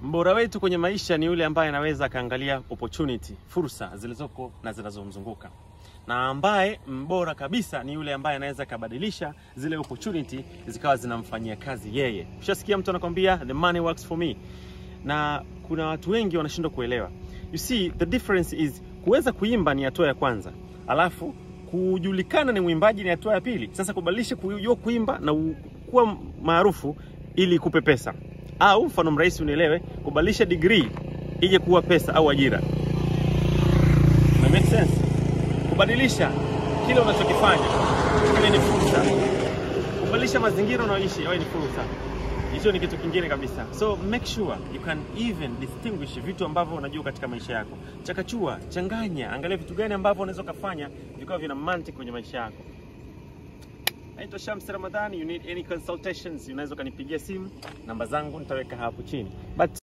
Mbora wetu kwenye maisha ni yule ambaye anaweza akaangalia opportunity, fursa zilizoko na zinazomzunguka, na ambaye mbora kabisa ni yule ambaye anaweza akabadilisha zile opportunity zikawa zinamfanyia kazi yeye. Ushasikia mtu anakwambia the money works for me, na kuna watu wengi wanashindwa kuelewa. You see the difference is kuweza kuimba ni hatua ya kwanza, alafu kujulikana ni mwimbaji ni hatua ya pili. Sasa kubadilisha kujua kuimba na u- kuwa maarufu ili ikupe pesa, au mfano mrahisi unielewe, kubadilisha degree ije kuwa pesa au ajira. Na make sense? Kubadilisha kile unachokifanya kile ni fursa, kubadilisha mazingira unaoishi yawe ni fursa. Hicho ni kitu kingine kabisa. So make sure you can even distinguish vitu ambavyo unajua katika maisha yako. Chakachua, changanya, angalia vitu gani ambavyo unaweza kufanya vikawa vina mantiki kwenye maisha yako. Naitwa Shams Ramadhani. You need any consultations, unaweza ukanipigia simu, namba zangu nitaweka hapo chini. But